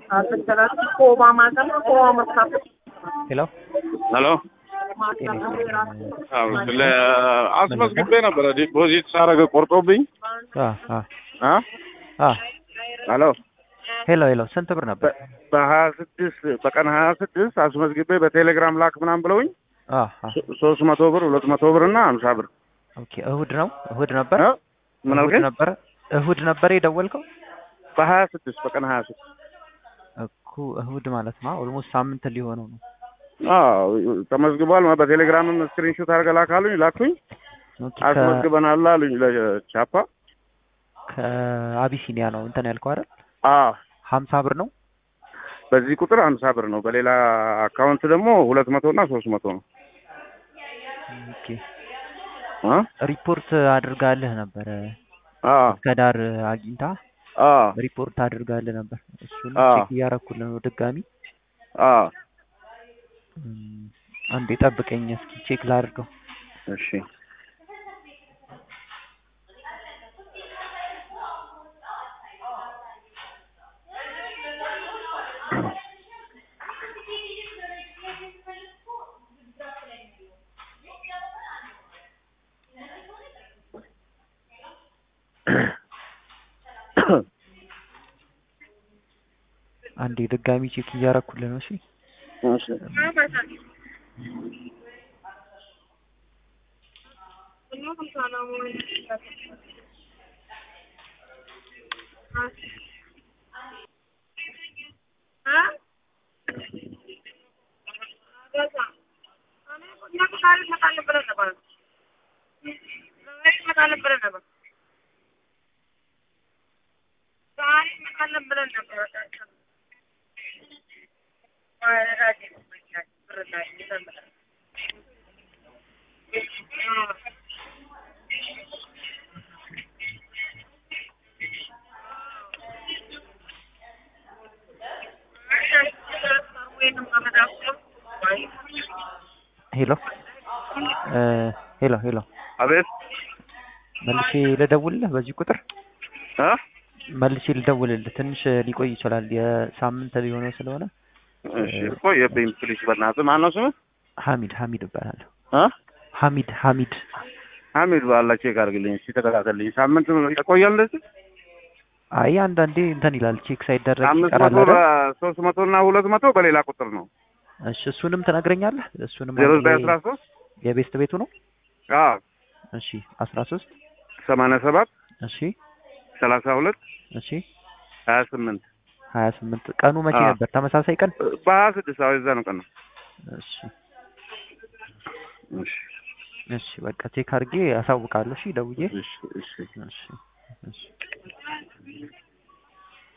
ሄሎ ሄሎ አዎ፣ ስለ አስመዝግቤ ነበረ ዲፖዚት ሳረገ ቆርጦብኝ። አ አ አ አ ሄሎ ሄሎ ሄሎ ስንት ብር ነበር? በሀያ ስድስት በቀን ሀያ ስድስት አስመዝግቤ በቴሌግራም ላክ ምናምን ብለውኝ አ አ ሶስት መቶ ብር ሁለት መቶ ብር እና ሀምሳ ብር ኦኬ እሁድ ነው እሁድ ነበር እ? ምን እሁድ አልከኝ? ነበር እሁድ ነበር የደወልከው በሀያ ስድስት በቀን ሀያ ስድስት እኮ እሁድ ማለት ነው ኦልሞስት ሳምንት ሊሆነው ነው አዎ ተመዝግቧል። በቴሌግራምም ስክሪንሾት አድርገህ ላክ አሉኝ። ላኩኝ። ኦኬ ከ- አስመዝግበናል አሉኝ ለቻፓ። ከአቢሲኒያ ነው እንትን ያልከው አይደል አዎ ሀምሳ ብር ነው በዚህ ቁጥር ሀምሳ ብር ነው። በሌላ አካውንት ደግሞ ሁለት መቶ እና ሶስት መቶ ነው። ኦኬ አ ሪፖርት አድርጋልህ ነበረ አ ከዳር አግኝታ አ ሪፖርት አድርጋልህ ነበር እሱን አ ቼክ እያረኩልህ ነው ድጋሚ አ እም፣ አንዴ ጠብቀኝ እስኪ ቼክ ላድርገው እሺ አንዴ ድጋሚ ቼክ እያረኩልህ ነው እሺ እሺ ሄሎ እ ሄሎ ሄሎ አቤት መልሼ ልደውልልህ በዚህ ቁጥር አ መልሼ ልደውልልህ ትንሽ ሊቆይ ይችላል የሳምንት ሊሆነው ስለሆነ እሺ ቆየብኝ። ፕሊስ በእናትህ ማነው ስምህ? ሀሚድ ሀሚድ እባላለሁ አ ሀሚድ ሀሚድ ሐሚድ ባላ ቼክ አድርግልኝ እስኪ ተከታተልኝ። ሳምንት ይቆያል እንደዚህ አይ አንዳንዴ እንትን ይላል ቼክ ሳይደረግ አምስት ይቀራል መቶ አይደል? ሶስት መቶ እና ሁለት መቶ በሌላ ቁጥር ነው እሺ እሱንም ትነግረኛለህ እሱንም ዜሮ አንድ ዘጠኝ ላይ አስራ ሶስት የቤስት ቤቱ ነው አዎ እሺ አስራ ሶስት ሰማንያ ሰባት እሺ ሰላሳ ሁለት እሺ ሀያ ስምንት ሀያ ስምንት ቀኑ መቼ አዎ። ነበር ተመሳሳይ ቀን በሀያ ስድስት አዎ የዛ ነው ቀን ነው እሺ እሺ እሺ በቃ ቼክ አድርጌ አሳውቃለሁ እሺ ደውዬ እሺ እሺ እሺ እሺ